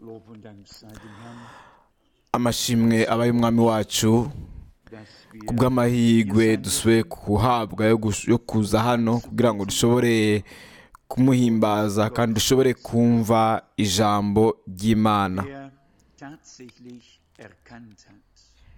Lob und Dank sei dem Herrn, amashimwe aba y'umwami wacu dass wir ku bw'amahirwe dusubiye guhabwa yo gus- yo kuza hano kugira ngo dushobore kumuhimbaza kandi dushobore kumva ijambo ry'imana er tatsächlich erkannt hat,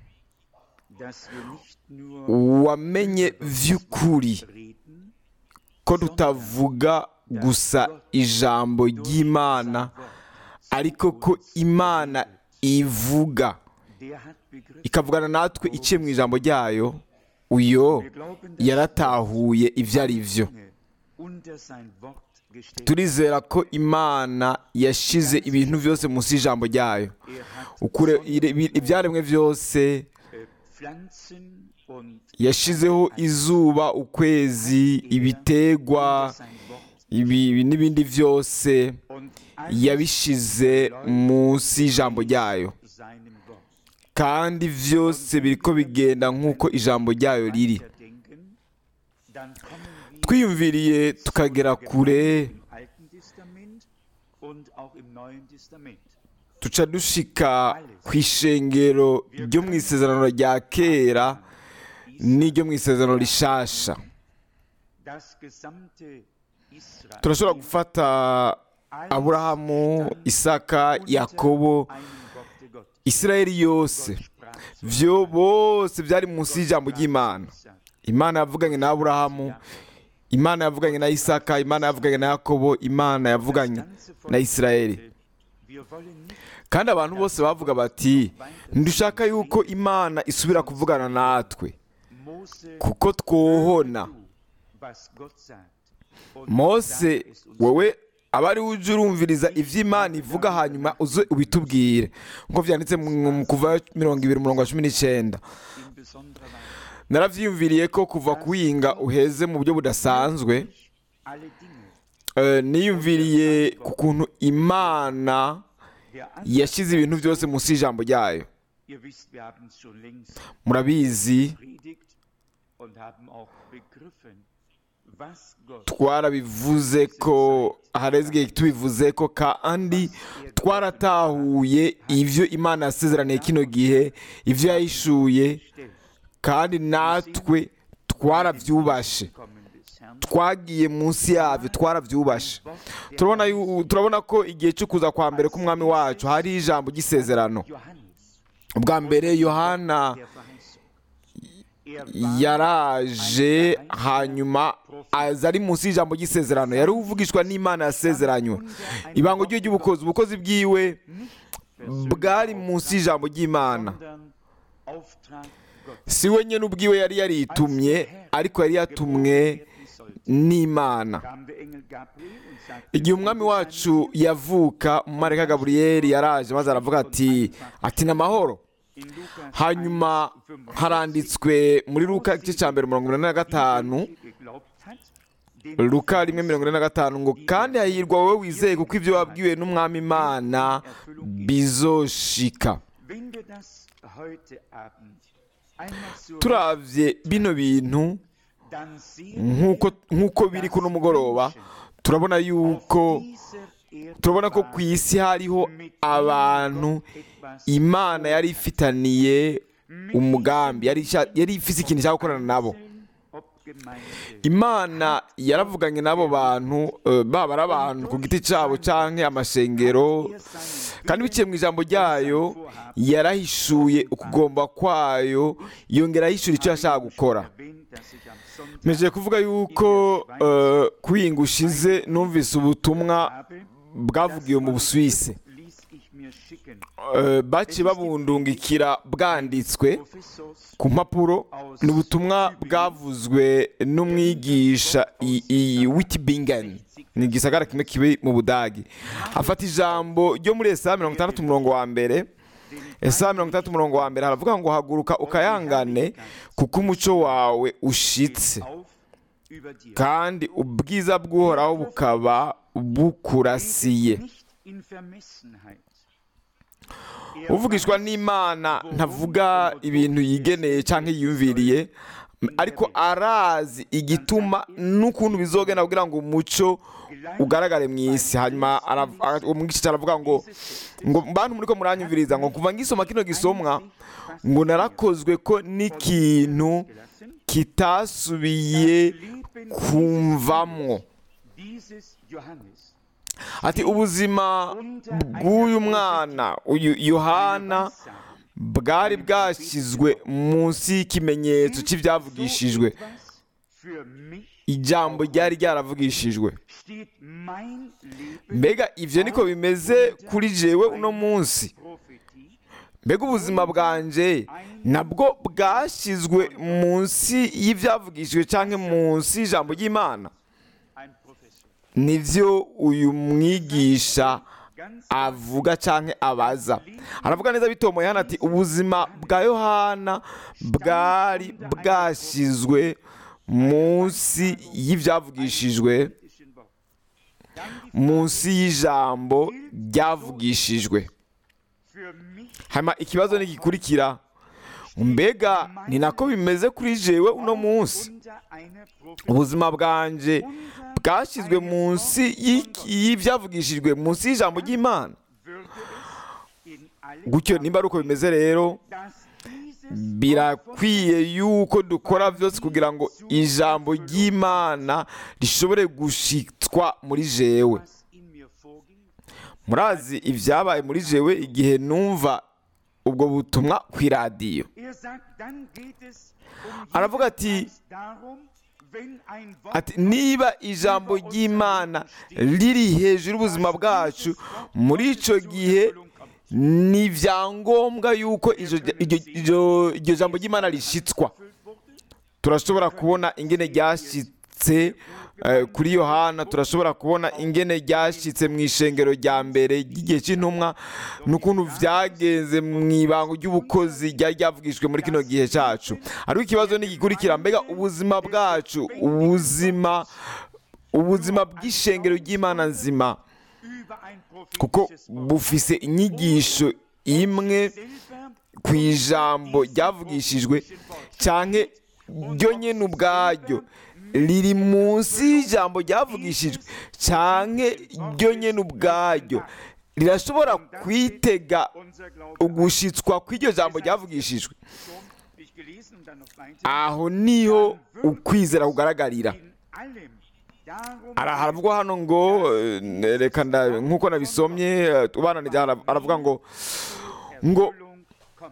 dass wir nicht nur wamenye vy'ukuri reden, ko tutavuga gusa ijambo ry'imana ariko ko imana ivuga der hat begriffen. ikavugana natwe iciye mu ijambo ryayo uyo Wir glauben, dass yaratahuye ibyo ari byo Dinge unter sein Wort gestellt turizera ko imana yashize ibintu byose munsi y'ijambo ryayo Er hat ukure Sonne ire- ibi- ibyaremwe byose äh, Pflanzen und yashizeho izuba ukwezi ibitegwa unter sein Wort ibi ibi n'ibindi byose und alles yabishize munsi y'ijambo ryayo seinem Wort. kandi byose biriko bigenda nk'uko ijambo ryayo riri Weiterdenken, dann kommen wir twiyumviriye tukagera kure im Alten Testament und auch im Neuen Testament. tuca dushika ku ishengero ryo mu isezerano rya kera n'iryo mu isezerano rishasha Das gesamte Israel turashobora gufata aburahamu isaka yakobo einem Worte Gottes. isirayeli yose byo bose byari munsi y'ijambo ry'imana imana yavuganye na aburahamu imana yavuganye na isaka imana yavuganye na yakobo imana yavuganye na isirayeli Wir wollen nicht kandi abantu bose bavuga bati ntidushaka yuko imana isubira kuvugana natwe Mose kuko twohona tu, was Gott sagt. Und mose sag es uns wowe aba ari uje urumviriza ibyo imana ivuga hanyuma uze ubitubwire nk'uko byanditse mu mu kuva mirongo ibiri umurongo wa cumi n'icyenda in besonderer Weise. narabyiyumviriye ko kuva kuwinga uheze mu buryo budasanzwe Alle Dinge eh, niyumviriye ku kuntu imana der An yashyize ibintu byose munsi y'ijambo ryayo Ihr wisst, wir haben es schon längst murabizi predigt und haben auch begriffen, was Gott twarabivuze ko hareze igihe tubivuze ko kandi twaratahuye ibyo imana yasezeraniye kino gihe ibyo yahishuye stellt. kandi natwe twarabyubashe Kommen des Herrn. twagiye munsi yabyo twarabyubashe turabona yu- turabona ko igihe cyo kuza kwa mbere k'umwami wacu hari ijambo ry'isezerano Johannes, ubwa mbere yohana der Verheißung. Er war yaraje hanyuma aza ari munsi y'ijambo ry'isezerano yari uvugishwa n'imana yasezeranywe ibango rye ry'ubukozi ubukozi bwiwe bwari munsi y'ijambo ry'imana sondern Auftrag Gottes. si we nyine ubwiwe yari yaritumye ariko yari yatumwe n'imana Kam der Engel Gabriel und sagte, igihe umwami wacu yavuka umumarayika gaburiyeli yaraje maze aravuga ati ati ni amahoro in Lukas hanyuma 1, haranditswe muri luka igice cya mbere mirongo ine na gatanu geglaubt hat, den luka rimwe mirongo ine na gatanu ngo kandi hahirwa wowe wizeye kuko ibyo wabwiwe n'umwami imana bizoshika Wenn wir das heute Abend einmal so turavye bino bintu dann sehen nk'uko nk'uko biri kuno mugoroba turabona yuko dieser Erde turabona ko ku isi hariho abantu imana yari ifitaniye umugambi yari isha- yari ifise ikintu cyo gukorana nabo ob Gemeinde, imana yaravuganye n'abo bantu eh, baba ari abantu ku giti cyabo cyangwa amashengero er seinen kandi biciye mu ijambo ryayo yarahishuye ukugomba kwayo yongera ahishura icyo yashaka gukora erwähnt, dass ich am Sonntag mejeje kuvuga yuko eh, kuhinga ushize numvise ubutumwa habe, bwavugiwe mu busuwisi ließ ich mir schicken. Eh, baciye babundungikira bwanditswe Professors ku mpapuro ni ubutumwa bwavuzwe n'umwigisha i- i witibingen ni igisagara kimwe kibi mu budagi afata ijambo ryo muri esaya mirongo itandatu umurongo wa mbere esaya mirongo itandatu umurongo wa mbere haravuga ngo haguruka ukayangane kuko umuco wawe ushitse auf über dir. kandi ubwiza bw'uhoraho bukaba bukurasiye Nicht in Vermessenheit. uvugishwa n'imana ntavuga ibintu yigeneye cyangwa yiyumviriye ariko arazi igituma n'ukuntu bizogenda kugira ngo umuco ugaragare mu isi hanyuma arav- ara- umwigisha aravuga ngo ngo bantu muri ko muranyumviriza ngo kuva ngisoma kino gisomwa ngo narakozwe ko n'ikintu kitasubiye kumvamwo dieses Johannes ati ubuzima bw'uyu mwana uyu yohana bwari bwashyizwe munsi y'ikimenyetso cy'ibyavugishijwe etwas für mich ijambo ryari ryaravugishijwe steht mein Leben mbega ibyo niko bimeze kuri jewe uno munsi Prophetie mbega ubuzima bwanje nabwo bwashyizwe munsi y'ibyavugishijwe cyangwa munsi y'ijambo ry'imana ein Professor nibyo uyu mwigisha ganz avuga cyangwa abaza aravuga neza bitomoye hano ati ubuzima bwa yohana bwari bwashyizwe munsi y'ibyavugishijwe ischen Wort dann die munsi y'ijambo ryavugishijwe für mich hanyuma ikibazo ntigikurikira mbega ni nako bimeze kuri jewe uno munsi unter einer Prophetie ubuzima bwanje bwashyizwe munsi y'iki- y'ibyavugishijwe munsi y'ijambo ry'imana würde es in allem gutyo nimba ari uko bimeze rero dass dieses birakwiye yuko dukora byose kugira ngo ijambo ry'imana rishobore gushitswa muri jewe was in mir vorging murazi ibyabaye muri jewe igihe numva ubwo butumwa ku iradiyo Er sagt, dann geht es um Aravuga jeden ati- Preis darum, wenn ein Wort ati niba ijambo ry'imana riri hejuru y'ubuzima bwacu muri icyo gihe ni ibyangombwa yuko iryo- iryo- iryo iryo jambo ry'imana rishitswa turashobora kubona ingene ryashyitse eh, kuri yohana turashobora kubona ingene ryashyitse mu ishengero rya mbere ry'igihe cy'intumwa n'ukuntu byagenze mu ibanga ry'ubukozi ryari ryavugishijwe muri kino gihe cyacu ariko ikibazo ntigikurikira mbega ubuzima bwacu ubuzima ubuzima bw'ishengero ry'imana nzima über ein kuko prophetisches Wort bufise inyigisho imwe selber ku ijambo ryavugishijwe cyangwa ryo nyine ubwaryo riri munsi y'ijambo ryavugishijwe cyangwa ryo nyine ubwaryo rirashobora kwitega unser Glaube ugushitswa kw'iryo jambo ryavugishijwe schon ich gelesen und dann noch weiter aho niho ukwizera kugaragarira in allem darum Ara- haravugwa hano ngo eh, reka nda- nk'uko nabisomye eh, ubananije hara- aravuga ngo ngo Erfüllung kommt.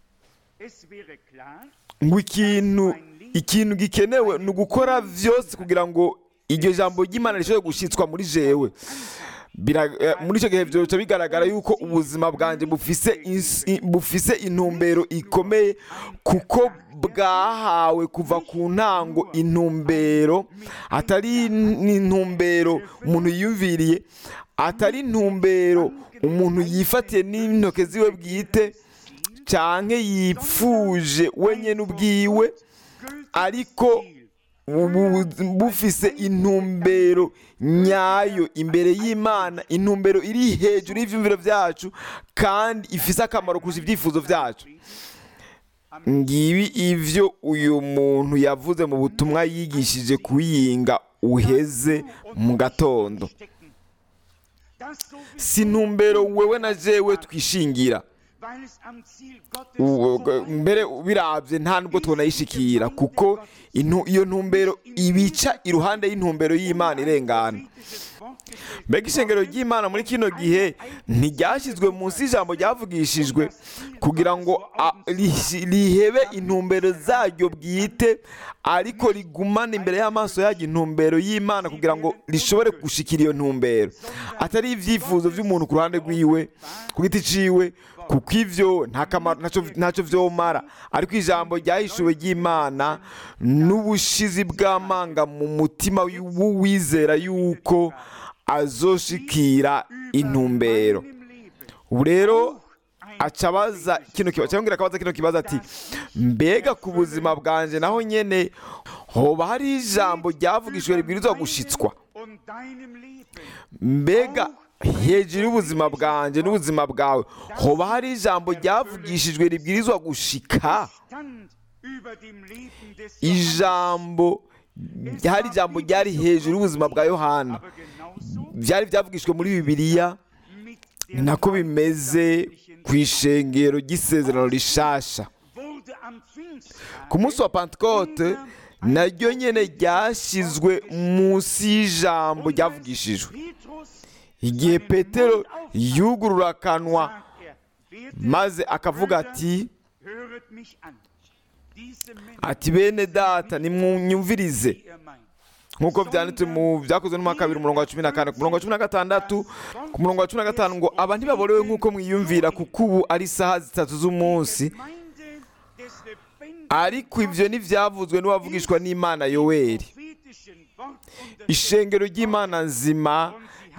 Es wäre klar, ngo ikintu ikintu gikenewe ni ugukora byose kugira ngo iryo jambo ry'imana rishobore gushyitswa muri jewe Bira- eh, muri icyo gihe byoca bigaragara yuko ubuzima bwanjye bufise ins- i- bufise intumbero ikomeye kuko bwahawe kuva ku ntango intumbero atari intumbero umuntu yiyumviriye atari intumbero umuntu yifatiye n'intoke ziwe bwite cyangwa yipfuje wenyine ubwiwe ariko ubu bufise intumbero nyayo imbere y'imana intumbero iri hejuru y'ibyumviro byacu kandi ifise akamaro kurusha ibyifuzo byacu ngibi ibyo uyu muntu yavuze mu butumwa yigishije kuyinga uheze mu gatondo stecken. Das so wie si intumbero wewe na jewe twishingira weil es am Ziel Gottes Uwo- vorbei- mbere birabye nta nubwo tunayishikira kuko intu- iyo ntumbero ibica iruhande y'intumbero y'imana irengana prophetisches Wort gestellt mbega ishengero ry'imana muri kino gihe ntiryashyizwe munsi y'ijambo ryavugishijwe kugira ngo a- rihi- rihebe intumbero zaryo bwite ariko rigumane imbere y'amaso yaryo intumbero y'imana kugira ngo rishobore gushikira iyo ntumbero atari ibyifuzo by'umuntu ku ruhande rwiwe ku giti ciwe kuko ivyo nta kamaro ntacyo- ntacyo vyomara ariko ijambo ryahishuwe ry'imana n'ubushizi bw'amanga mu mutima w'uwizera yuko azoshikira intumbero im Leben. ubu rero aca abaza kino kibazo cyangwa akabaza kino kibazo ati mbega ku buzima bwanjye naho nyene hoba hari ijambo ryavugishijwe ribwirizwa gushitswa Und deinem Leben mbega hejuru y'ubuzima bwanjye n'ubuzima bwawe hoba hari ijambo ryavugishijwe ribwirizwa gushika stand über dem Leben des ijambo hari ijambo ryari hejuru y'ubuzima bwa yohana aber genauso byari byavugishwe muri bibiliya mit ni der nako bimeze ku ishengero ry'isezerano rishasha wurde am Pfingsttag ku munsi wa pantekote naryo nyine ryashyizwe munsi y'ijambo ryavugishijwe Petrus igihe petero yugurura akanwa sagt er, werdet maze akavuga ati höret mich an. Diese Männer, ati bene data nimwumvirize die er meint, nk'uko byanditse mu byakozwe no mu wa kabiri umurongo wa cumi na kane ku murongo wa cumi na gatandatu ku murongo wa cumi na gatanu ngo aba ntibaborewe nk'uko mwiyumvira kuko ubu ari isaha zitatu z'umunsi Gemeinde des lebendigen ariko ibyo ntibyavuzwe n'uwavugishwa n'imana yoweri prophetischen Wort und des ishengero ry'imana nzima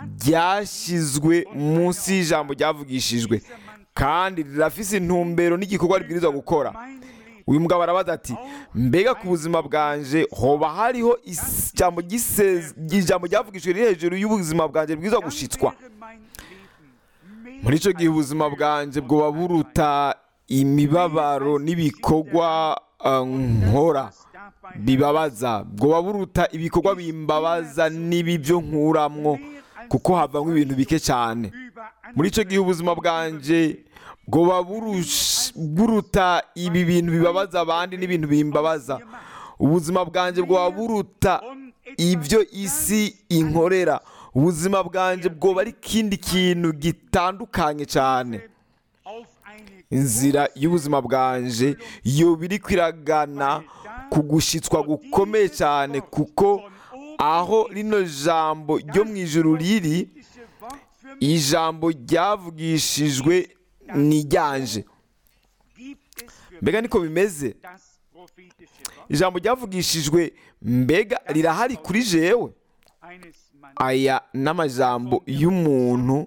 ryashyizwe munsi y'ijambo ryavugishijwe kandi rirafise intumbero n'igikorwa ribwirizwa gukora meinem Leben uyu mugabo arabaza ati mbega ku buzima bwanje hoba hariho ijambo giseze- ijambo ryavugishijwe riri hejuru y'ubuzima bwanjye bwirizwa gushitswa wäre mein Leben mehr muri icyo gihe ubuzima bwanjye bwoba buruta imibabaro n'ibikorwa uh, nkora als dabei bibabaza bwoba buruta ibikorwa bimbabaza n'ibi byo nkuramwo kuko havamo ibintu bike cyane über muri icyo gihe ubuzima bwanjye bwoba burush- buruta ibi bintu bibabaza abandi n'ibintu bimbabaza ubuzima bwanjye bwoba buruta ibyo isi inkorera ubuzima bwanjye bwoba ari ikindi kintu gitandukanye cyane auf eine inzira y'ubuzima bwanje yoba iri kwiragana ku gushyitswa gukomeye cyane kuko aho rino jambo ryo mu ijuru riri prophetische Wort für mich ijambo ryavugishijwe ni ryanje gibt es für mbega niko bimeze das prophetische Wort ijambo ryavugishijwe mbega rirahari kuri jewe eines Mannes aya n'amajambo y'umuntu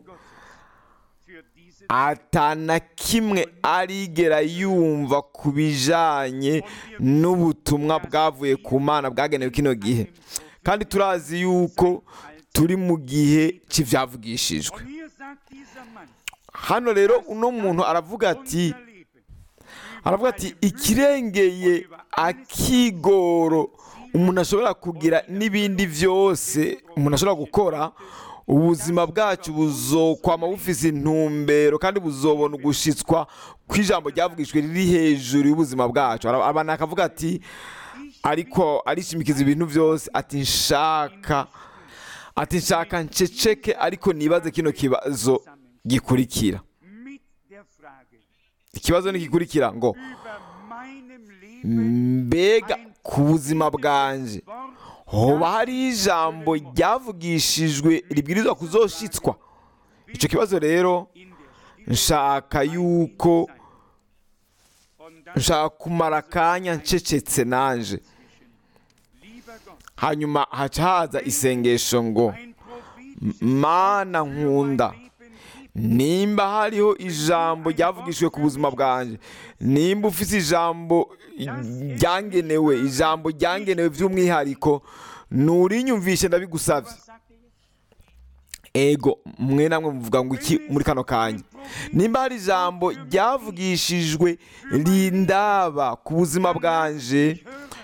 für diese atana kimwe arigera yumva ku bijanye n'ubutumwa bwavuye ku mana bwagenewe kino gihe kandi turazi yuko turi mu gihe cy'ibyavugishijwe Und hier sagt dieser Mann, hano rero uno muntu aravuga ati unser Leben aravuga ati ikirengeye akigoro umuntu ashobora kugira n'ibindi byose umuntu ashobora gukora ubuzima bwacu buzokwama bufise intumbero kandi buzobona ugushitswa kw'ijambo ryavugishwe riri hejuru y'ubuzima bwacu Ara- abantu akavuga ati ariko arishimikiza ibintu byose ati nshaka ati nshaka nceceke ariko nibaze kino kibazo gikurikira mit der Frage ikibazo ntigikurikira ngo über meinem Leben mbega ku buzima bwanje Wort hoba hari ijambo ryavugishijwe ribwirizwa kuzoshitswa icyo kibazo rero in der Stille nshaka yuko und dann nshaka kumara akanya ncecetse nanje lieber Gott hanyuma haca haza isengesho ngo ein prophetisches mana nkunda Leben gibt nimba hariho ijambo ryavugishijwe ku buzima bwanjye nimba ufite ijambo ryangenewe ijambo ryangenewe by'umwihariko nturinyumvishe ndabigusabye was sagt er jetzt ego mwe namwe muvuga ngo iki muri kano kanya nimba hari ijambo ryavugishijwe rindaba ku buzima bwanje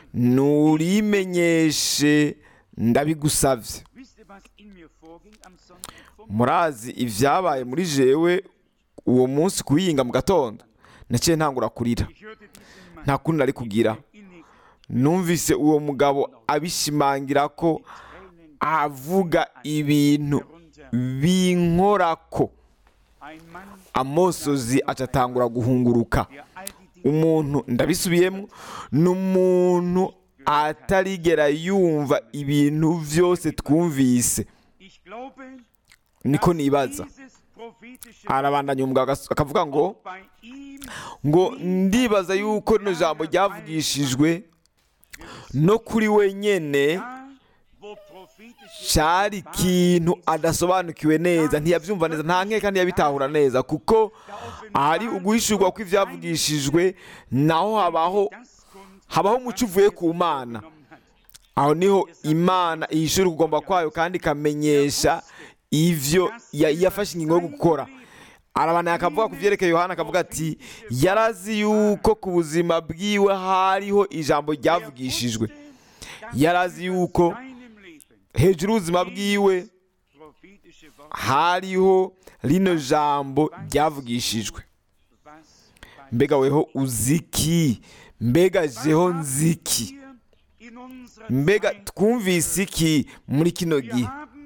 nturimenyeshe ndabigusabye wisst ihr was in mir vorging am Sonntag vom murazi ibyabaye muri jewe uwo munsi kuyinga mu gatondo naciye ntangura kurira ich hörte diesen Mann nta kundi nari kugira innig numvise uwo mugabo abishimangira ko Tränen avuga ibintu herunter binkorako ein Mann amosozi acatangura guhunguruka der all die Dinge umuntu ndabisubiyemo ni umuntu atarigera yumva ibintu byose twumvise ich glaube niko dass nibaza dieses prophetische arabandanya umugabo agas- akavuga ngo bei ihm ngo ndibaza yuko rino jambo ryavugishijwe no kuri we nyene da wo prophetische cyari ikintu adasobanukiwe neza ntiyabyumva neza nta nkeka ntiyabitahura neza kuko ahari uguhishurwa kw'ibyavugishijwe naho habaho das kommt habaho umuco uvuye ku mana genommen hat aho niho imana ihishura ukugomba kwayo kandi ikamenyesha ivyo ya- yafashe ingingo yo gukora arabana akavuga ku byerekeye yohana akavuga ati yarazi yuko ku buzima bwiwe hariho ijambo ryavugishijwe yarazi yuko hejuru y'ubuzima bwiwe hariho rino jambo ryavugishijwe mbega weho uziki mbega jeho nziki mbega twumvise iki muri kino gihe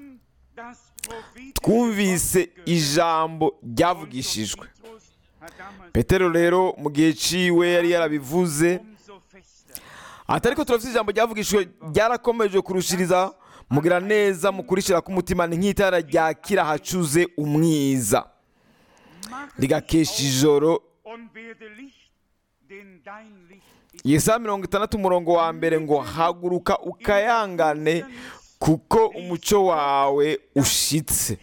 twumvise ijambo ryavugishijwe petero rero mu gihe ciwe yari yarabivuze atari ko turafite ijambo ryavugishijwe ryarakomeje kurushiriza mugira neza mukurikira k'umutima ni nk'itara ryakira hacuze umwiza rigakesha ijoro yesaya mirongo itandatu umurongo wa mbere ngo haguruka ukayangane kuko umuco wawe ushitse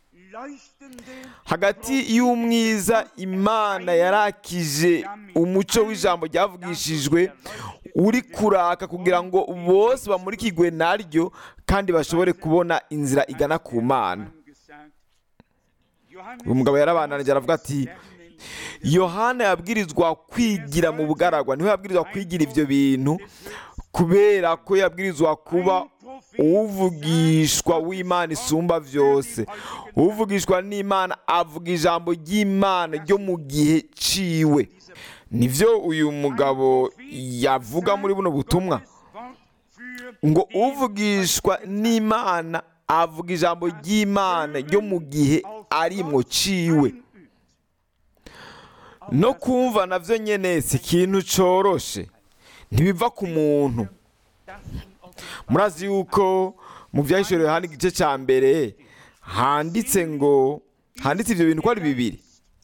hagati y'umwiza imana yarakije umuco w'ijambo ryavugishijwe uri kuraka kugira ngo bose bamurikirwe naryo kandi bashobore kubona inzira igana ku mana uyu mugabo yarabananije aravuga ati yohana yabwirizwa kwigira mu bugaragwa niho yabwirizwa kwigira ibyo bintu kubera ko yabwirizwa kuba uvugishwa w'imana isumba byose uvugishwa n'imana avuga ijambo ry'imana ryo mu gihe ciwe nibyo uyu mugabo yavuga muri buno butumwa ngo uvugishwa n'imana avuga ijambo ry'imana ryo mu gihe arimwo ciwe no kumva nabyo nyine si ikintu cyoroshe ntibiva ku muntu murazi yuko mu byahishuriwe hano igice cya mbere handitse ngo handitse ibyo bintu ko ari bibiri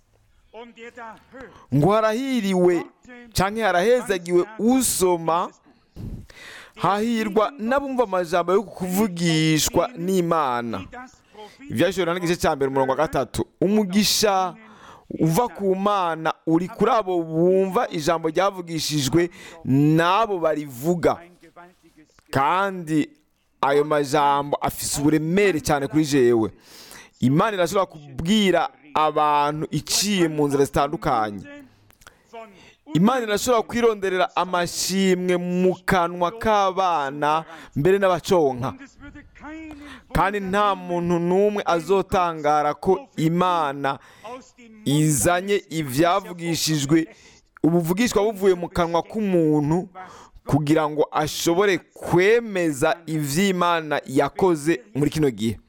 ngo harahiriwe cyangwa harahezagiwe usoma hahirwa n'abumva amajambo yo kuvugishwa n'imana ibyahishuriwe hano igice cya mbere umurongo wa gatatu umugisha uva ku mana uri kuri abo bumva ijambo ryavugishijwe n'abo barivuga kandi ayo majambo afise uburemere cyane kuri jewe imana irashobora kubwira abantu iciye mu nzira zitandukanye imana irashobora kwironderera amashimwe mu kanwa k'abana mbere n'abaconka kandi nta muntu n'umwe azotangara ko imana izanye ibyavugishijwe ubuvugishwa buvuye mu kanwa k'umuntu kugira ngo ashobore kwemeza iby'imana yakoze muri kino gihe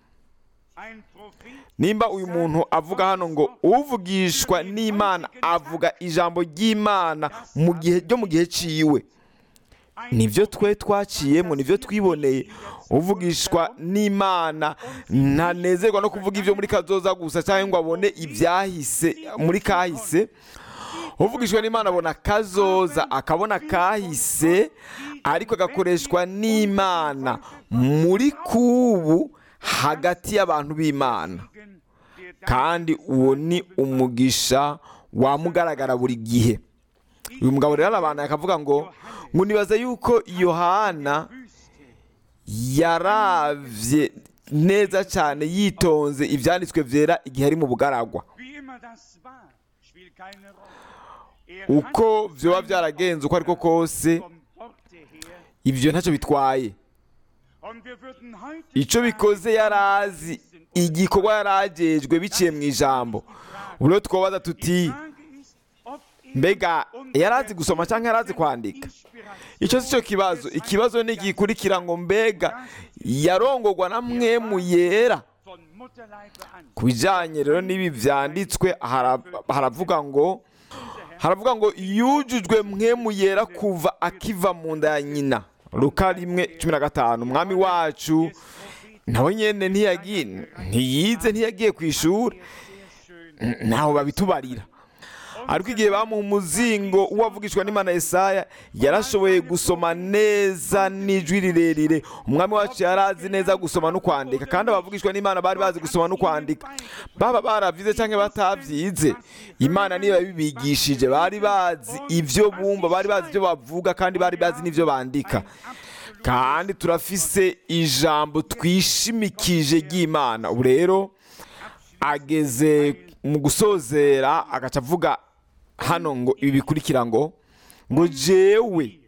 nimba uyu muntu avuga hano ngo uvugishwa n'imana avuga ijambo ry'imana mu gihe ryo mu gihe ciwe nibyo twe twaciyemo nibyo twiboneye uvugishwa n'imana ntanezerwa no kuvuga ibyo muri kazoza gusa cyangwa ngo abone ibyahise muri kahise uvugishwa n'imana abona kazoza akabona kahise ariko agakoreshwa n'imana muri kubu hagati y'abantu b'imana kandi uwo ni umugisha wamugaragara buri gihe uyu mugabo rero arabantu akavuga ngo ngo nibaza yuko yohana yaravye neza cyane yitonze ibyanditswe byera igihe ari mu bugaragwa uko byoba byaragenze uko ariko kose ibyo ntacyo bitwaye icyo bikoze yarazi igikorwa yaragejwe biciye mu ijambo ubu twabaza tuti mbega yarazi gusoma cyangwa yarazi kwandika icyo si cyo kibazo ikibazo ni igikurikira ngo mbega yarongorwa na mwe mu yera ku bijyanye rero n'ibi byanditswe haravuga ngo haravuga ngo yujujwe mwe mu yera kuva akiva mu nda ya nyina ruka rimwe cumi na gatanu umwami wacu nawe nyine ntiyize ntiyagiye ku ishuri ntaho babitubarira ariko igihe bamuha umuzingo uwavugishwa n'imana Yesaya yarashoboye gusoma neza n'ijwi rirerire umwami wacu yari azi neza gusoma no kwandika kandi abavugishwa n'imana bari bazi gusoma no kwandika baba barabyize cyangwa batabyize imana niyo yabibigishije bari bazi ibyo bumva bari bazi ibyo bavuga kandi bari bazi n'ibyo bandika kandi turafise ijambo twishimikije ry'imana ubu rero ageze mu gusozera agaca avuga hano ngo ibi bikurikira ngo ngo jewe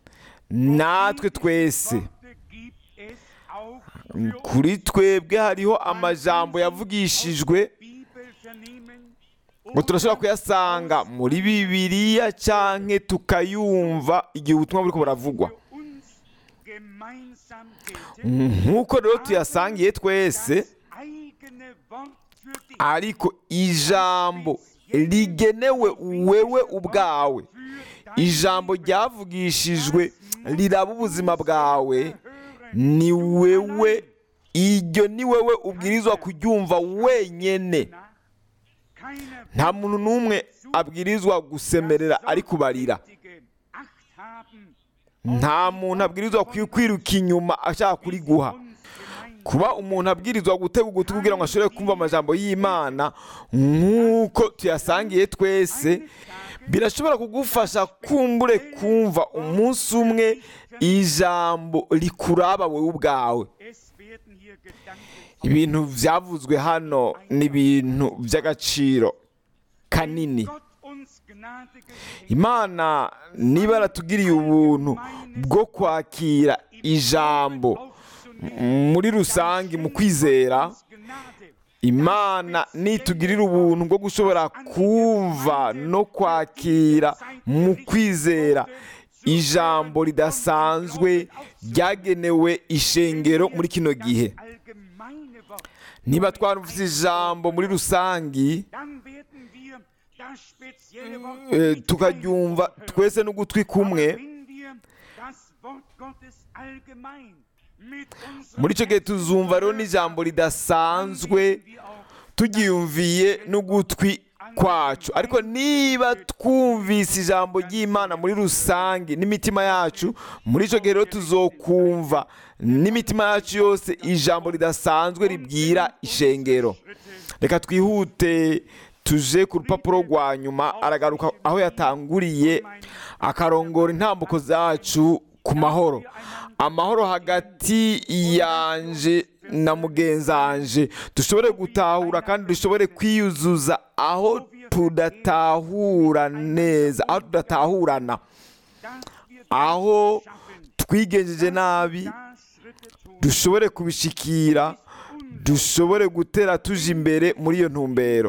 natwe twese Worte gibt es auch für kuri twebwe hariho amajambo yavugishijwe Bibel vernehmen ngo turashobora kuyasanga muri bibiliya canke tukayumva igihe ubutumwa buriko buravugwa für uns gemeinsam gelten. nk'uko rero tuyasangiye twese Das eigene Wort für dich. ariko ijambo rigenewe wewe ubwawe ijambo ryavugishijwe riraba ubuzima bwawe ni wewe iryo ni wewe ubwirizwa kuryumva wenyene Keiner nta muntu n'umwe abwirizwa gusemerera ari kubarira Sorgfältige Acht haben nta muntu abwirizwa kwi- kwiruka inyuma ashaka kuriguha uns gemein. kuba umuntu abwirizwa gutega ugutwi kugira ngo ashobore kumva amajambo y'imana nk'uko tuyasangiye twese birashobora kugufasha kumbure kumva umunsi umwe ijambo rikuraba wowe ubwawe Es werden hier Gedanken ibintu byavuzwe hano ni ibintu by'agaciro kanini Gott uns Gnade geschenkt imana niba yaratugiriye ubuntu bwo kwakira ijambo aufzunehmen. muri rusange mu kwizera Uns Gnade. imana nitugirira ubuntu bwo gushobora kumva no kwakira mu kwizera ijambo ridasanzwe ryagenewe ishengero muri kino gihe Allgemeine Wort. niba twarumvise ijambo muri rusange Dann werden wir das spezielle Wort eh, nicht tukaryumva einzeln twese n'ugutwi kumwe hören. Wenn wir das Wort Gottes allgemein mit unserem muri icyo gihe Herzen tuzumva rero hören, n'ijambo dann ridasanzwe werden wir auch tugiyumviye n'ugutwi kwacu ariko niba twumvise ijambo ry'imana muri rusange n'imitima yacu muri icyo gihe rero tuzokumva n'imitima yacu yose ijambo ridasanzwe ribwira ishengero reka twihute tuje ku rupapuro rwa nyuma aragaruka aho yatanguriye akarongora intambuko zacu ku mahoro amahoro hagati yanje na mugenzanje dushobore gutahura kandi dushobore kwiyuzuza aho tudatahura neza aho tudatahurana dass wir aho schaffen, twigenjeje nabi da Schritte tun. dushobore kubishikira dushobore gutera tuje imbere muri iyo ntumbero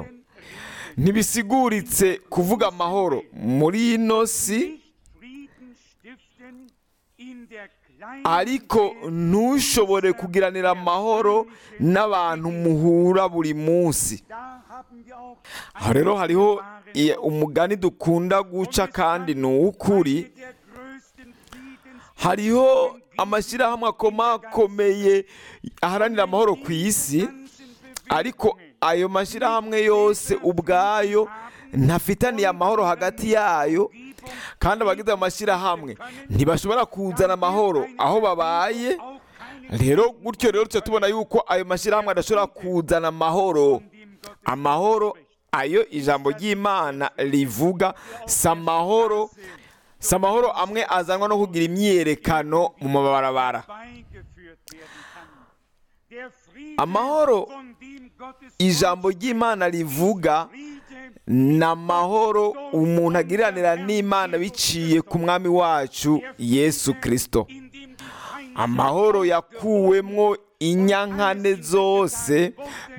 ntibisiguritse kuvuga amahoro muri ino si Nicht Frieden stiften in der kleinen ariko Welt ntushobore kugiranira amahoro n'abantu muhura buri munsi Da haben wir auch aha rero hariho wunderbaren i- Ausdruck. umugani dukunda guca kandi ni uw'ukuri Eine der größten Friedens- hariho amashyirahamwe akomakomeye aharanira amahoro ku isi ganzen ariko Bewegungen ayo mashyirahamwe yose ubwayo ntafitaniye amahoro hagati yayo kandi abagize ayo mashyirahamwe ntibashobora kuzana amahoro aho babaye auch keine rero gutyo rero tuba tubona yuko ayo mashyirahamwe adashobora kuzana amahoro dem Gott amahoro ayo ijambo ry'imana rivuga si amahoro si amahoro amwe azanwa no kugira imyiyerekano mu mabarabara beigeführt werden kann. Der Friede, Amahoro, von dem Gottes ijambo Wort ry'imana rivuga Friede ni amahoro umuntu agiranira n'imana biciye ku mwami wacu yesu kirisito in dem die Feinde amahoro yakuwemwo inyankane zose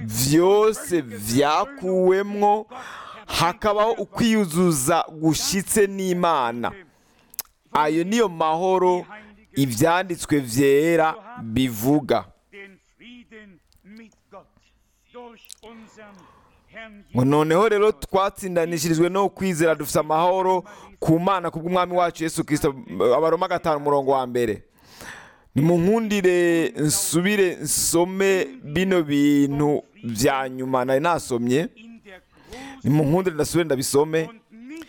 byose byakuwemwo hakabaho ukwiyuzuza gushyitse n'imana ayo niyo mahoro ibyanditswe byera bivuga den Frieden mit Gott durch unseren Herrn ngo noneho rero twatsindanishirijwe no kwizera dufite amahoro ku mana ku bw'umwami wacu yesu kirisito abaroma gatanu umurongo wa mbere nimunkundire nsubire nsome bino bintu bya nyuma nari nasomye in der großen nimunkundire ndasubire ndabisome und nicht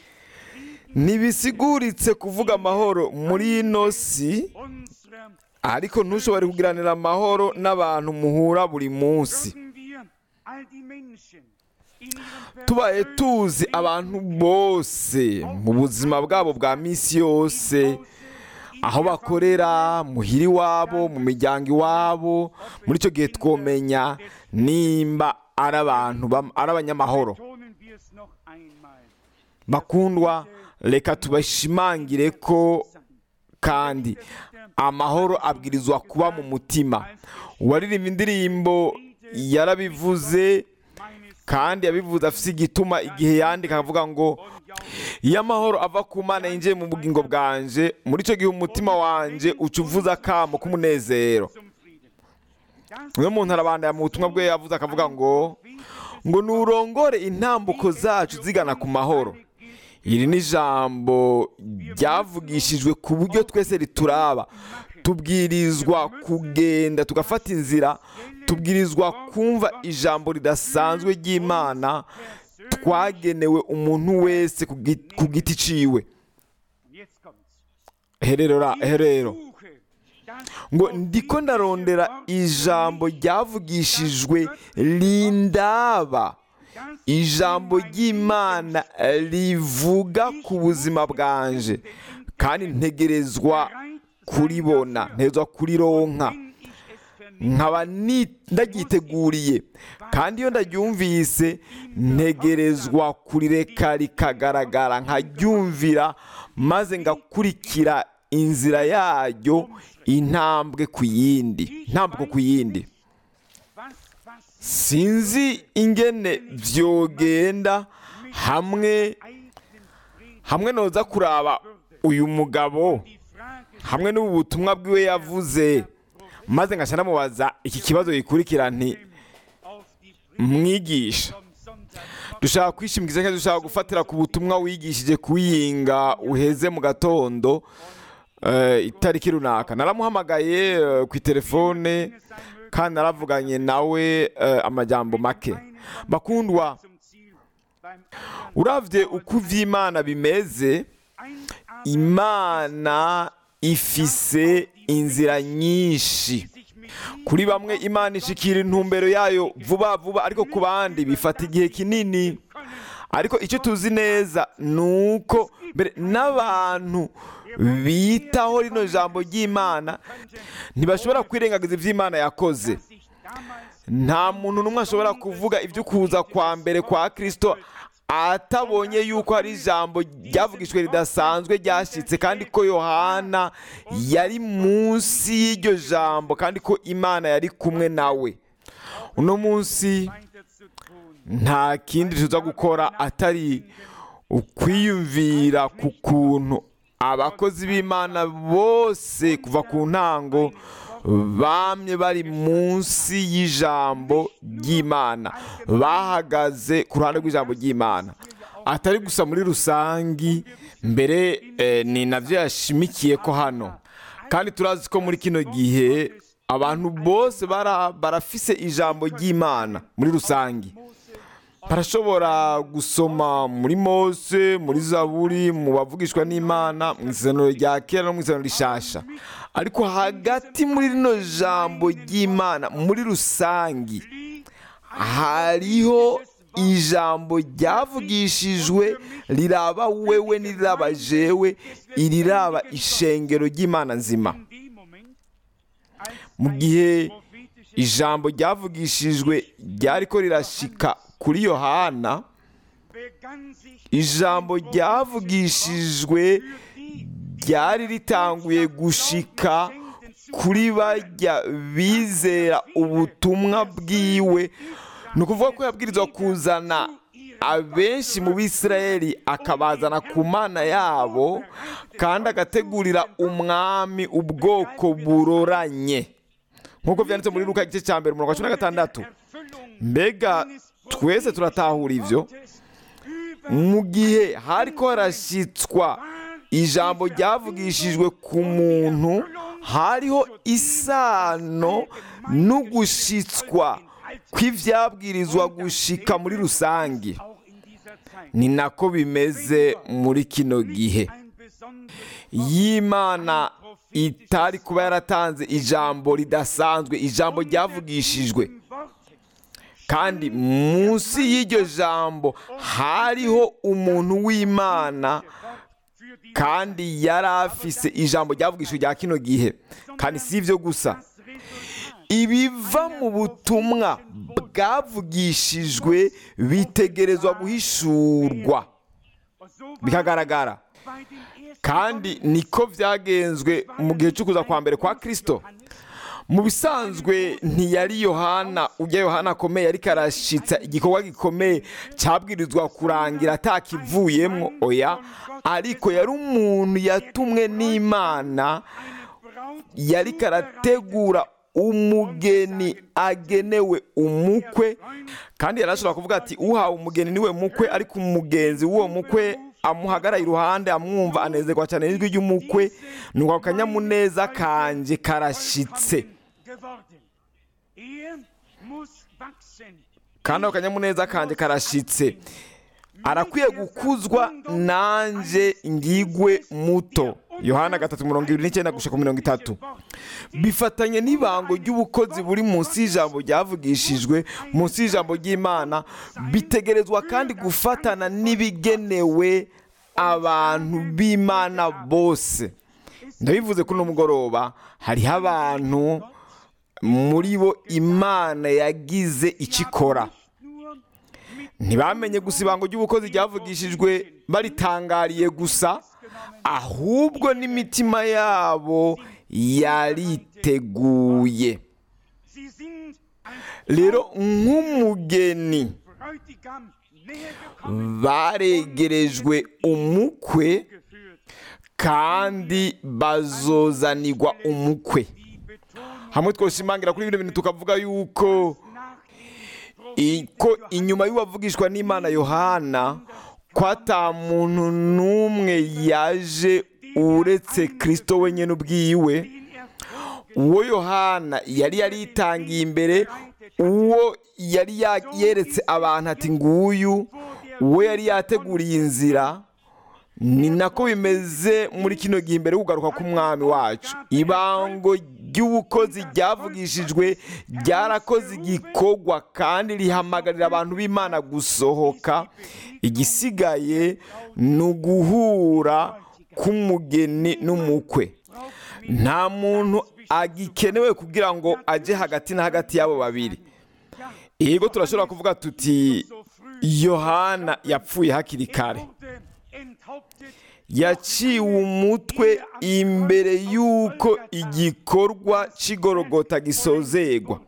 ntibisiguritse kuvuga amahoro muri ino si unserer ariko ntushobore kugiranira amahoro n'abantu muhura buri munsi würden wir all die Menschen in ihrem tubaye tuzi abantu bose mu buzima bwabo bwa minsi yose aho bakorera muhira iwabo mu miryango iwabo muri icyo gihe twomenya nimba ari abantu bam- ari abanyamahoro Ton es noch einmal bakundwa reka tubashimangire ko kandi amahoro abwirizwa kuba mu mutima uwaririmba indirimbo yarabivuze kandi yabivuze afite igituma igihe yandika akavuga ngo iyo amahoro ava ku mana yinjiye mu bugingo bwanje muri icyo gihe umutima wanje uca uvuza akamo k'umunezero zum Frieden. uyu muntu arabandaya mu butumwa bwe yavuze akavuga ngo ngo nurongore intambuko zacu zigana ku mahoro iri ni ijambo ryavugishijwe ku buryo twese rituraba tubwirizwa kugenda tugafata inzira tubwirizwa kumva ijambo ridasanzwe ry'imana twagenewe umuntu wese ku gi- ku giti ciwe Jetzt kommt's. herero herero Suche das ngo ndiko ndarondera ijambo ryavugishijwe rindaba ijambo ry'imana rivuga ku buzima bwanje kandi ntegerezwa kuribona ntegerezwa kurironka wenn ich es vernehme. nkaba ni- ndagyiteguriye kandi iyo ndaryumvise ntegerezwa kurireka rikagaragara nkaryumvira maze ngakurikira inzira yaryo intambwe ku yindi intambwe ku yindi Was passiert sinzi ingene vyogenda hamwe eigenen Frieden? hamwe noza kuraba uyu mugabo Die Frage hamwe n'ubu butumwa bwiwe yavuze maze ngaca ndamubaza iki kibazo gikurikira nti auf die Frieden mwigisha vom Sonntag dushaka kwishimikiza cyangwa dushaka gufatira ku butumwa wigishije kuyinga uheze mu gatondo eh, itariki runaka naramuhamagaye eh, ku telefone kandi naravuganye nawe eh, amajambo make bakundwa zum Ziel beim anderen uravye uko ivy'imana bimeze ein imana ifise inzira nyinshi sich mit kuri bamwe imana ishikira intumbero yayo vuba vuba ariko ku bandi bifata igihe kinini ariko icyo tuzi neza ni uko mbere n'abantu bitaho rino jambo ry'imana ntibashobora kwirengagiza iby'imana yakoze sich damals nta muntu n'umwe ashobora kuvuga ibyo kuza kwa mbere kwa kirisito atabonye yuko hari ijambo ryavugishwe ridasanzwe ryashyitse kandi ko yohana yari munsi y'iryo jambo kandi ko imana yari kumwe nawe uno munsi weiter zu tun. nta kindi tuza gukora atari ukwiyumvira ku kuntu abakozi b'imana bose kuva ku ntango bamye bari munsi y'ijambo ry'imana bahagaze ku ruhande rw'ijambo ry'imana atari gusa muri rusangi mbere eh, ni nabyo yashimikiye ko hano kandi turazi ko muri kino gihe abantu bose bara- barafise ijambo ry'imana muri rusangi barashobora gusoma muri mose muri zaburi mu bavugishwa n'imana mu isezerano rya kera no mu isezerano rishasha ariko hagati muri rino jambo ry'imana muri rusangi hariho ijambo ryavugishijwe riraba wewe n'iriraba jewe iriraba ishengero ry'imana nzima In dem Moment, als mu ein gihe prophetisches ijambo ryavugishijwe ryariko rirashika kuri yohana begann sich ijambo ryavugishijwe ryari ritanguye gushika kuri bajya bizera ubutumwa bwiwe ni ukuvuga ko yabwirizwa kuzana abenshi mu bisirayeli akabazana ku mana yabo kandi agategurira umwami ubwoko buroranye nk'uko byanditse muri luka igice cya mbere umurongo wa cumi na gatandatu Erfüllung mbega twese turatahura ibyo des über mu gihe hariko harashyitswa ijambo ryavugishijwe ku muntu hariho isano n'ugushitswa kw'ibyabwirizwa gushika muri rusange auch in dieser Zeit ni nako bimeze muri kino gihe ein besonderes y'imana itari kuba yaratanze ijambo ridasanzwe ijambo ryavugishijwe Wort kandi munsi y'iryo jambo hariho umuntu w'imana für die kandi yari afise ijambo ryavugishijwe rya kino gihe kandi si ibyo gusa das Resultat ibiva mu butumwa bwavugishijwe bitegerezwa guhishurwa bikagaragara kandi niko byagenzwe mu gihe cyo kuza kwa mbere kwa kirisito mu bisanzwe ntiyari yohana ujya yohana akomeye ariko arashyitsa igikorwa gikomeye cyabwirizwa kurangira atakivuyemo oya ariko yari umuntu yatumwe n'imana yari karategura umugeni agenewe umukwe kandi yari ashobora kuvuga ati uhawe umugeni niwe mukwe ariko umugenzi w'uwo mukwe amuhagara iruhande amwumva anezerwa cyane n'ijwi ry'umukwe nuko akanyamuneza kanjye karashyitse kandi ako kanyamuneza kanjye karashyitse arakwiye gukuzwa nanjye ngigwe muto yohana gatatu mirongo irindwi n'icyenda gushaka mirongo itatu bifatanye n'ibango ry'ubukozi buri munsi y'ijambo ryavugishijwe munsi y'ijambo ry'imana bitegerezwa kandi gufatana n'ibigenewe abantu b'imana bose ndabivuze kuri uno mugoroba hariho abantu muri bo imana yagize icyo ikora ntibamenye gusa ibango ry'ubukozi ryavugishijwe baritangariye gusa ahubwo n'imitima yabo yariteguye rero nk'umugeni baregerejwe umukwe kandi bazozanirwa umukwe hamwe twoshimangira kuri bino bintu tukavuga yuko ko inyuma y'uwavugishwa n'imana yohana ko ata muntu n'umwe yaje uretse kirisito wenyine ubwiwe uwo yohana yari yaritangiye imbere uwo yari yeretse abantu ati nguyu uwo yari yateguriye inzira ni nako bimeze muri kino gihe imbere yo kugaruka k'umwami wacu ibango ry'ubukozi ryavugishijwe ryarakoze igikorwa kandi rihamagarira abantu b'imana gusohoka igisigaye ni uguhura k'umugeni n'umukwe nta muntu agikenewe kugira ngo ajye hagati na hagati y'abo babiri yego turashobora kuvuga tuti yohana yapfuye hakiri kare yaciwe umutwe imbere y'uko igikorwa cy'igorogota gisozegwa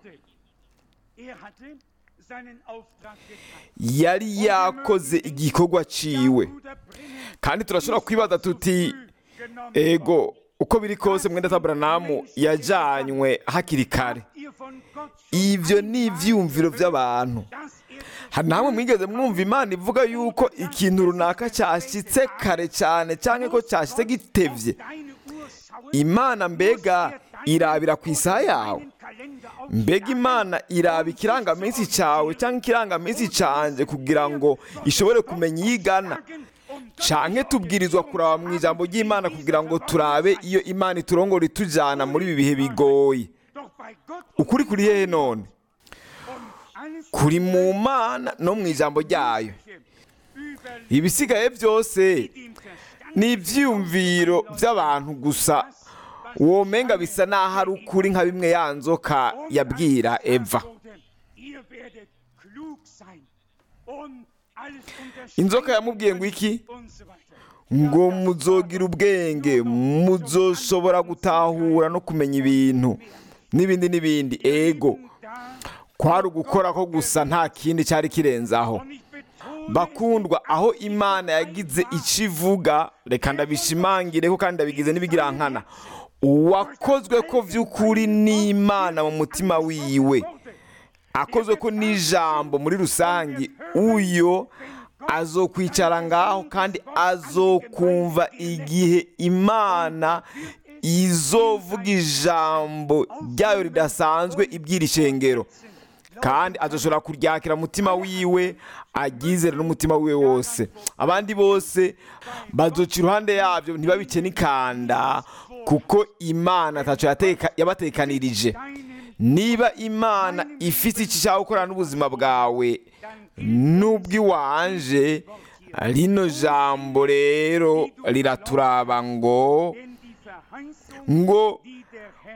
yari yakoze igikorwa ciwe kandi turashobora kwibaza tuti ego uko biri kose mwenda taburanamu yajyanywe hakiri kare ibyo ni ibyiyumviro by'abantu hari namwe mwigeze mwumva imana ivuga yuko ikintu runaka cyashyitse kare cyane cyangwa ko cyashyitse gitebye imana mbega irabira ku isaha yawe mbega imana iraba ikirangaminsi cyawe cyangwa ikirangaminsi cyanjye kugira ngo ishobore kumenya iyo igana cyane tubwirizwa kuraba mu ijambo ry'imana kugira ngo turabe iyo imana iturongora itujyana muri ibi bihe bigoye ukuri kuri hehe none kuri mu mana no mu ijambo ryayo ibisigaye byose ni ibyiyumviro by'abantu gusa womenga bisa n'aho ari ukuri nka bimwe ya nzoka yabwira eva inzoka yamubwiye ngo iki ngo muzogira ubwenge muzoshobora gutahura no kumenya ibintu n'ibindi n'ibindi ego kwari ugukora ko gusa nta kindi cyari kirenzaho bakundwa aho imana yagize icyo ivuga reka ndabishimangire ko kandi ndabigize n'ibigirankana uwakozwe ko by'ukuri n'imana mu mutima wiwe akozwe ko n'ijambo muri rusange uyo azokwicara ngaho kandi azokumva igihe imana izovuga ijambo ryayo ridasanzwe iby'iri shengero kandi azoshobora kuryakira umutima wiwe agizere n'umutima wiwe wose abandi bose bazoca iruhande yabyo ntibabice n'ikanda kuko imana atacyo yabatekanirije niba imana ifite icyo ishaka gukorana n'ubuzima bwawe n'ubw'iwanje rino jambo rero riraturaba ngo ngo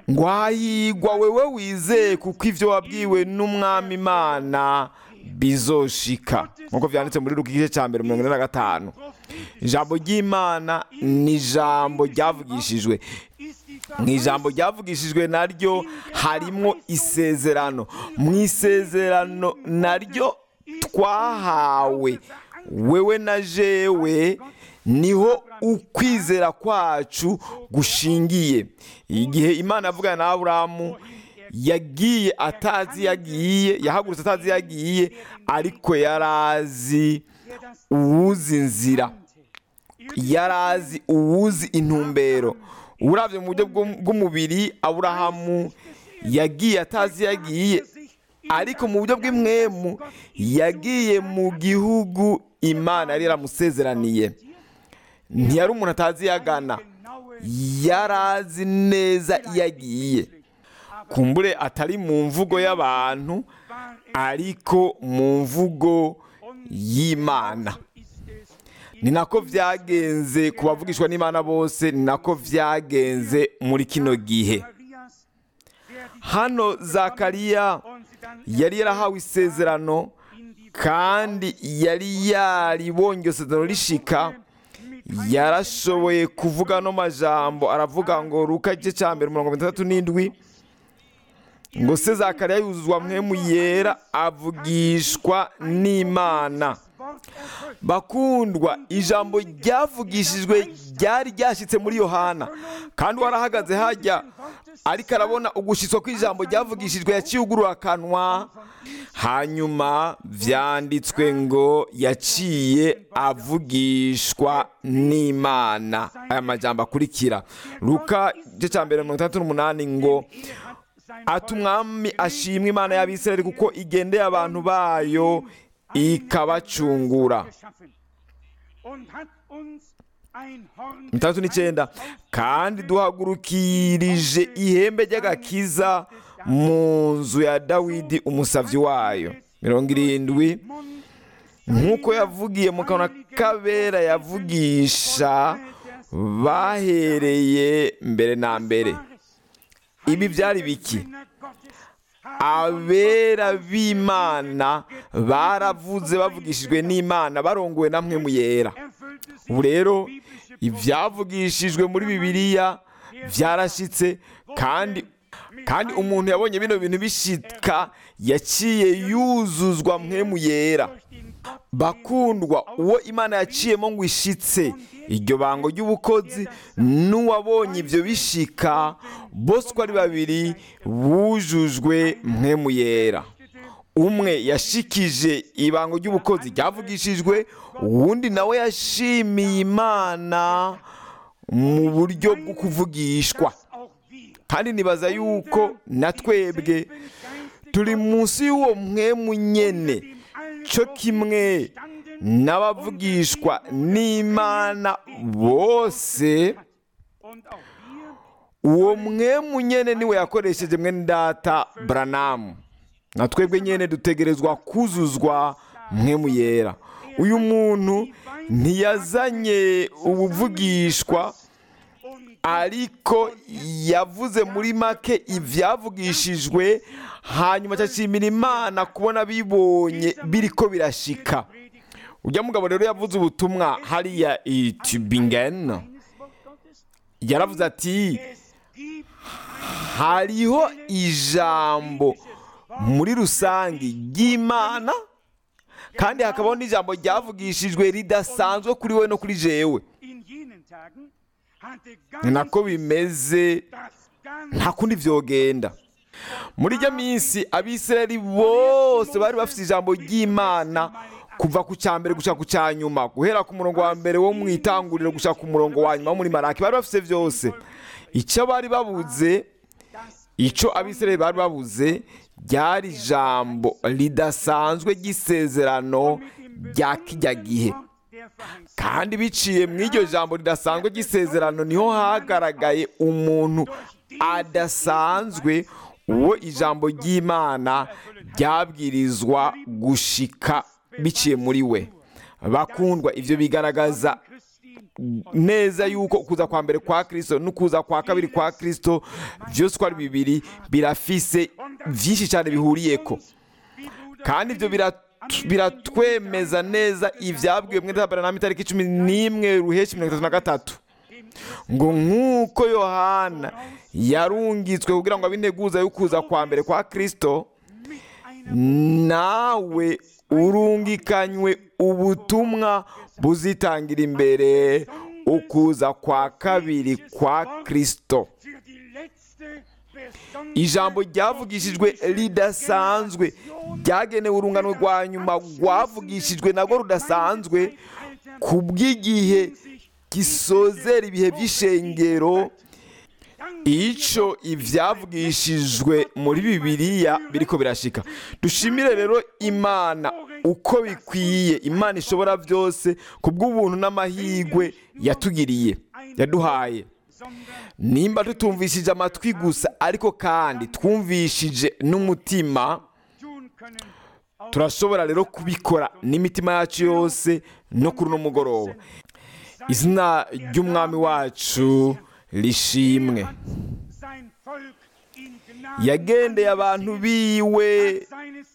ngo hahigwa wewe wizeye kuko ibyo wabwiwe n'umwami imana bizoshika nk'uko byanditse muri ruka igice cya mbere mirongo ine na gatanu ijambo ry'imana ni ijambo ryavugishijwe mu ijambo ryavugishijwe naryo harimo isezerano mu isezerano naryo twahawe wewe na jewe niho ukwizera kwacu gushingiye igihe imana yavugana na aburahamu yagiye atazi yagiye yahagurutse atazi yagiye ariko yari azi uwuzi inzira yari azi uwuzi intumbero urabye mu buryo bw'umubiri aburahamu yagiye atazi yagiye ariko mu buryo bw'imwemu yagiye mu gihugu imana yari yaramusezeraniye ntiyari umuntu atazi yagana yari azi neza iyo agiye kumbure atari mu mvugo y'abantu ariko mu mvugo y'imana ni nako byagenze ku bavugishwa n'imana bose ni nako byagenze muri kino gihe hano zakariya yari yarahawe isezerano kandi yari yaribonye isezerano rishika yarashoboye kuvuga no majambo aravuga ngo ruka igice cya mbere mirongo itandatu n'indwi ngo se zakariya yuzuzwa mwemu yera avugishwa n'imana bakundwa ijambo ryavugishijwe ryari ryashyitse muri yohana kandi warahagaze hajya ariko arabona ugushyitswa kw'ijambo ryavugishijwe yaciye ugurura akanwa hanyuma byanditswe ngo yaciye avugishwa n'imana aya majambo akurikira ruka igice cya mbere mirongo itandatu n'umunani ngo ati umwami ashimwe imana y'abisirayeli kuko igendeye abantu bayo ikabacungura itandatu n'icyenda kandi duhagurukirije ihembe ry'agakiza mu nzu ya dawidi umusabyi wayo mirongo irindwi nk'uko yavugiye mu kanwa kabera yavugisha bahereye mbere na mbere ibi byari biki abera b'imana baravuze bavugishijwe n'imana barongowe na mwe mu yera ubu rero ibyavugishijwe muri bibiliya byarashyitse kandi kandi umuntu yabonye bino bintu bishika yaciye yuzuzwa mwe mu yera bakundwa uwo imana yaciyemo ngo ishitse iryo bango ry'ubukozi n'uwabonye ibyo bishika bose uko ari babiri bujujwe mwe mu yera umwe yashikije ibango ry'ubukozi ryavugishijwe uwundi nawe yashimiye imana mu buryo bwo kuvugishwa kandi nibaza yuko na twebwe turi munsi y'uwo mwemu nyene cyo kimwe n'abavugishwa n'imana bose uwo mwemu nyene niwe yakoresheje mwene data buranamu na twebwe nyene dutegerezwa kuzuzwa mwemu yera uyu muntu ntiyazanye ubuvugishwa ariko yavuze muri make ibyavugishijwe hanyuma acashimira imana kubona bibonye biriko birashika ujya mugabo rero yavuze ubutumwa hariya itubingen yaravuze ati hariho ijambo muri rusange ry'imana kandi hakabaho n'ijambo ryavugishijwe ridasanzwe kuri we no kuri jewe ni nako bimeze nta kundi byogenda muri ijya minsi abisirayeli bose bari bafite ijambo ry'imana kuva ku cya mbere gushaka ku cya nyuma guhera ku murongo wa mbere wo mu itanguriro gushaka ku murongo wa nyuma wo muri maraki bari bafite byose icyo bari babuze icyo abisirayeli bari babuze ryari ijambo ridasanzwe ry'isezerano rya kijya gihe kandi biciye mu iryo jambo ridasanzwe ry'isezerano niho hagaragaye umuntu adasanzwe uwo ijambo ry'imana ryabwirizwa gushika biciye muri we bakundwa ibyo bigaragaza neza yuko ukuza kwa mbere kwa kirisito n'ukuza kwa kabiri kwa kirisito byose uko ari bibiri birafise byinshi cyane bihuriyeko kandi ibyo biratwemeza neza ibyabwiwe mwenda tabaranama itariki cumi n'imwe ruheshi mirongo itatu na gatatu ngo nk'uko yohana yarungitswe kugira ngo abe integuza y'ukuza kwa mbere kwa kirisito nawe urungikanywe ubutumwa buzitangira imbere ukuza kwa kabiri kwa kirisito ijambo ryavugishijwe ridasanzwe ryagenewe urungano rwa nyuma rwavugishijwe nabwo rudasanzwe ku bw'igihe gisozera ibihe by'ishengero icyo ibyavugishijwe muri bibiliya biriko birashika dushimire rero imana uko bikwiye imana ishobora byose ku bw'ubuntu n'amahirwe yatugiriye yaduhaye nimba tutumvishije amatwi gusa ariko kandi twumvishije n'umutima turashobora rero kubikora n'imitima yacu yose no kuri uno mugoroba izina ry'umwami wacu rishimwe yagendeye abantu biwe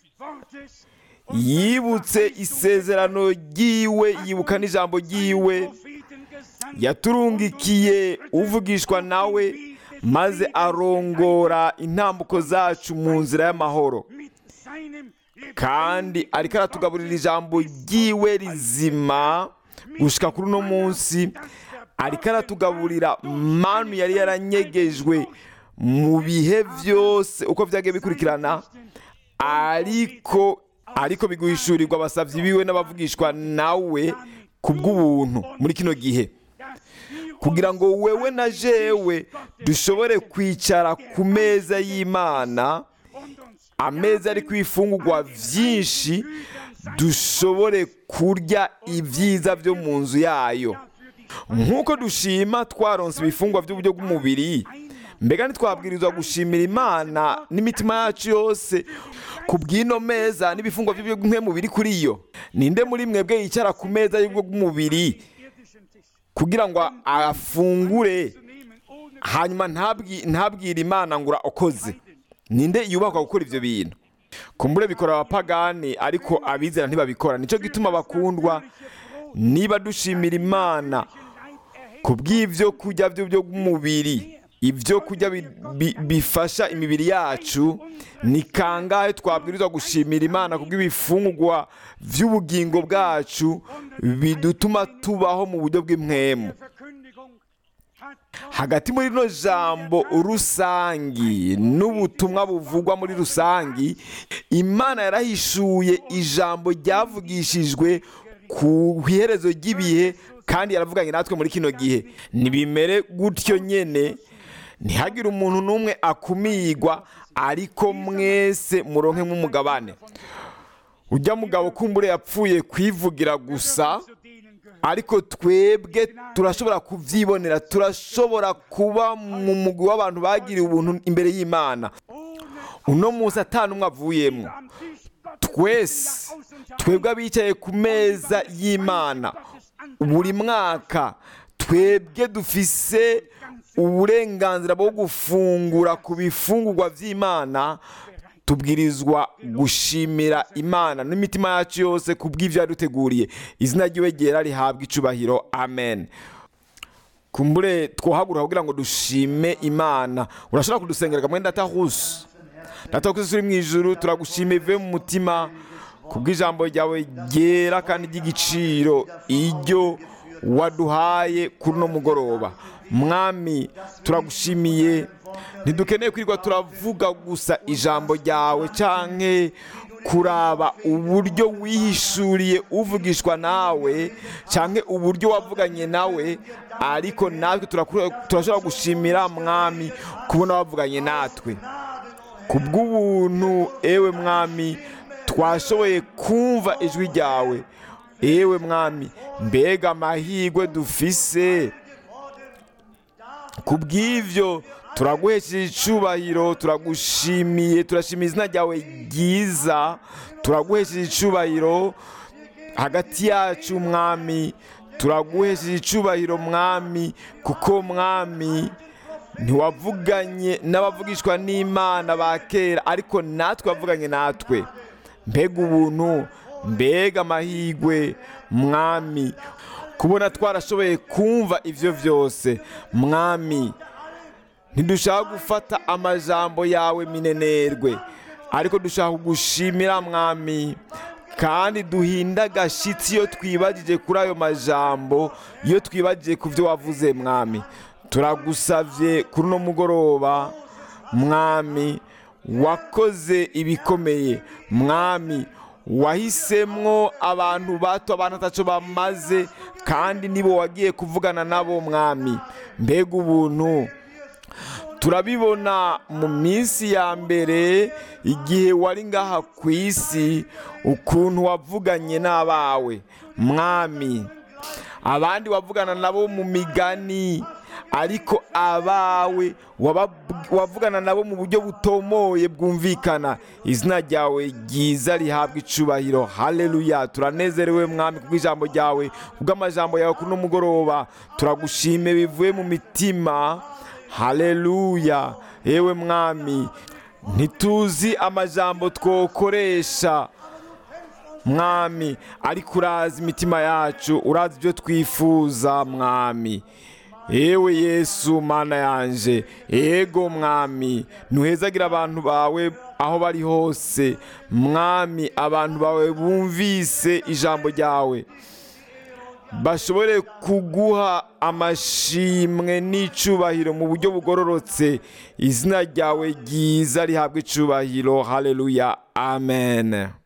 yibutse isezerano ry'iwe yibuka n'ijambo ry'iwe yaturungikiye uvugishwa nawe maze arongora intambuko zacu mu nzira y'amahoro kandi ariko aratugaburira ijambo ry'iwe rizima gushyika kuri uno munsi ariko aratugaburira manu yari yaranyegejwe mu bihe byose uko byagiye bikurikirana ariko ariko biguhishurirwa abasabyi biwe n'abavugishwa nawe ku bw'ubuntu muri kino gihe kugira ngo wewe na jewe dushobore kwicara ku meza y'imana ameza ari ku ifungurwa byinshi dushobore kurya ibyiza byo mu nzu yayo nk'uko dushima twaronse ibifungwa by'uburyo bw'umubiri mbega ntitwabwirizwa gushimira imana n'imitima yacu yose ku bw'ino meza n'ibifungwa by'uburyo bw'umubiri kuri yo ninde muri mwebwe yicara ku meza y'uburyo bw'umubiri kugira ngo afungure hanyuma ntabwire imana ngo urakoze ninde yubakwa gukora ibyo bintu kumbure bikora abapagani ariko abizera ntibabikora nicyo gituma bakundwa niba dushimira imana ku bw'ibyo kurya byo bw'umubiri ibyo kurya bifasha imibiri yacu ni kangahe twabwirizwa gushimira imana ku bw'ibifungwa by'ubugingo bwacu bidutuma tubaho mu buryo bw'impwemu hagati muri rino jambo rusangi n'ubutumwa buvugwa muri rusangi imana yarahishuye ijambo ryavugishijwe ku iherezo ry'ibihe kandi yaravuganye natwe muri kino gihe ntibimere gutyo nyine ntihagire umuntu n'umwe akumirwa ariko mwese muronke nk'umugabane ujya mugabo kumbure yapfuye kwivugira gusa ariko twebwe turashobora kubyibonera turashobora kuba mu mugwi w'abantu bagiriye ubuntu imbere y'imana uno munsi atanumwe avuyemo twese twebwe abicaye ku meza y'imana buri mwaka twebwe dufise uburenganzira bwo gufungura ku bifungurwa by'imana tubwirizwa gushimira imana n'imitima yacu yose ku bw'ibyo yaduteguriye izina ry'iwe ryera rihabwa icubahiro amen kumbure twohagura kugira ngo dushime imana urashobora kudusengera kamwe ndatahusi ndatahusi uri mu ijuru turagushima ivuye mu mutima ku bw'ijambo ryawe ryera kandi ry'igiciro iryo waduhaye kuri uno mugoroba mwami turagushimiye ntidukeneye kwirirwa turavuga gusa ijambo ryawe cyangwa kuraba uburyo wihishuriye uvugishwa nawe cyangwa uburyo wavuganye nawe ariko natwe turashobora gushimira mwami kubona wavuganye natwe ku bw'ubuntu ewe mwami twashoboye kumva ijwi ryawe ewe mwami mbega amahirwe dufise ku bw'ibyo turaguhesheje icubahiro turagushimiye turashimiye izina ryawe ryiza turaguhesheje icubahiro hagati yacu mwami turaguhesheje icubahiro mwami kuko mwami ntiwavuganye n'abavugishwa n'imana ba kera ariko natwe wavuganye natwe mbega ubuntu mbega amahirwe mwami kubona twarashoboye kumva ibyo byose mwami ntidushaka gufata amajambo yawe minenerwe ariko dushaka kugushimira mwami kandi duhinda agashyitsi iyo twibagije kuri ayo majambo iyo twibagije ku byo wavuze mwami turagusabye kuri uno mugoroba mwami wakoze ibikomeye mwami wahisemwo abantu bato abantu ataco bamaze kandi nibo wagiye kuvugana nabo mwami mbega ubuntu turabibona mu minsi ya mbere igihe wari ngaha ku isi ukuntu wavuganye n'abawe mwami abandi wavugana nabo mu migani ariko abawe wavugana nabo mu buryo butomoye bwumvikana izina ryawe ryiza rihabwa icubahiro haleluya turanezerewe mwami kubw'ijambo ryawe kubw'amajambo yawe kuri uno mugoroba turagushime bivuye mu mitima haleluya yewe mwami ntituzi amajambo twokoresha mwami ariko urazi imitima yacu urazi ibyo twifuza mwami yewe yesu mana yanje ego mwami ntuhezagira abantu bawe aho bari hose mwami abantu bawe bumvise ijambo ryawe bashobore kuguha amashimwe n'icubahiro mu buryo bugororotse izina ryawe ryiza rihabwa icubahiro haleluya amen